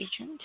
ኤጀንት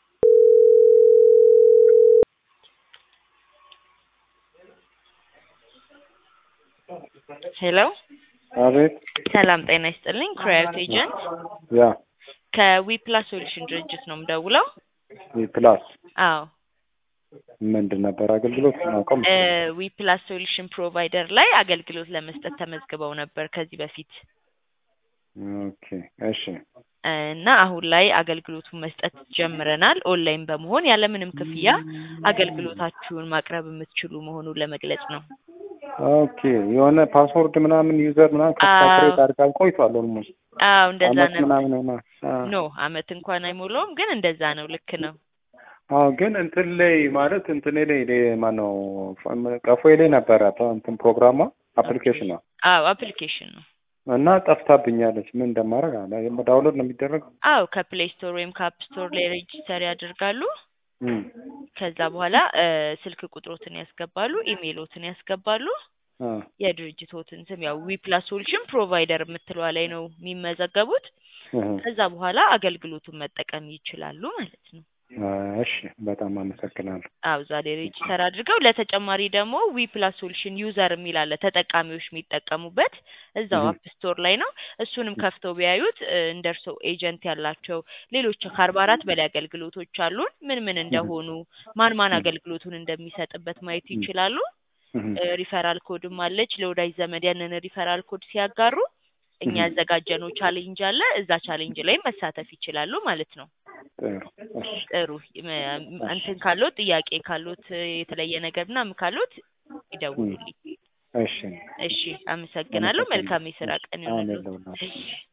ሄሎ አቤት ሰላም ጤና ይስጥልኝ ክራዮት ኤጀንት ያ ከዊፕላስ ሶሉሽን ድርጅት ነው የምደውለው ፕላስ አዎ ምንድን ነበር አገልግሎት አውቀም ዊፕላስ ሶሉሽን ፕሮቫይደር ላይ አገልግሎት ለመስጠት ተመዝግበው ነበር ከዚህ በፊት ኦኬ እሺ እና አሁን ላይ አገልግሎቱን መስጠት ጀምረናል። ኦንላይን በመሆን ያለምንም ክፍያ አገልግሎታችሁን ማቅረብ የምትችሉ መሆኑን ለመግለጽ ነው። ኦኬ የሆነ ፓስወርድ ምናምን ዩዘር ምናምን ከስታክሬት አድርጋ ቆይቷል ኦልሞስት አዎ እንደዛ አመት ነው። ምናምን ሆና ኖ አመት እንኳን አይሞላውም፣ ግን እንደዛ ነው። ልክ ነው። አዎ ግን እንትን ላይ ማለት እንትን ላይ ላይ ማነው ቀፎ ላይ ነበረ እንትን ፕሮግራሟ አፕሊኬሽን ነው አዎ አፕሊኬሽን ነው። እና ጠፍታብኛለች። ምን እንደማደርግ አለ ዳውንሎድ ነው የሚደረገው? አዎ ከፕሌይ ስቶር ወይም ከአፕ ስቶር ላይ ሬጂስተር ያደርጋሉ። እም፣ ከዛ በኋላ እ ስልክ ቁጥሮትን ያስገባሉ፣ ኢሜይሎትን ያስገባሉ። አ፣ የድርጅቶትን ስም ያው ዊፕላስ ሶሉሽን ፕሮቫይደር የምትለዋ ላይ ነው የሚመዘገቡት። እህ፣ ከዛ በኋላ አገልግሎቱን መጠቀም ይችላሉ ማለት ነው። አ፣ እሺ በጣም አመሰግናለሁ። አዎ ዛሬ ሬጂስተር አድርገው ለተጨማሪ ደግሞ ዊፕላስ ሶሉሽን ዩዘር የሚል አለ ተጠቃሚዎች የሚጠቀሙበት እዛው እህ። አፕ ስቶር ላይ ነው። እሱንም ከፍተው ቢያዩት እ እንደ እርስዎ ኤጀንት ያላቸው ሌሎች ከአርባ አራት በላይ አገልግሎቶች አሉን። ምን ምን እንደሆኑ ማን ማን እህ። አገልግሎቱን እንደሚሰጥበት ማየት ይችላሉ። እህ፣ እ ሪፈራል ኮድም አለች። ለወዳጅ ዘመድ ያንን ሪፈራል ኮድ ሲያጋሩ እኛ እህ። ያዘጋጀነው ቻሌንጅ አለ። እዛ ቻሌንጅ ላይ መሳተፍ ይችላሉ ማለት ነው። ጥሩ እሺ ጥሩ ም- እንትን ካሎት ጥያቄ ካሎት የተለየ ነገር ምናምን ካሎት ይደውሉልኝ። እሺ እሺ፣ አመሰግናለሁ። መልካም የስራ ቀን አሜን ይሁንልዎት። ለሁላችሁ። እሺ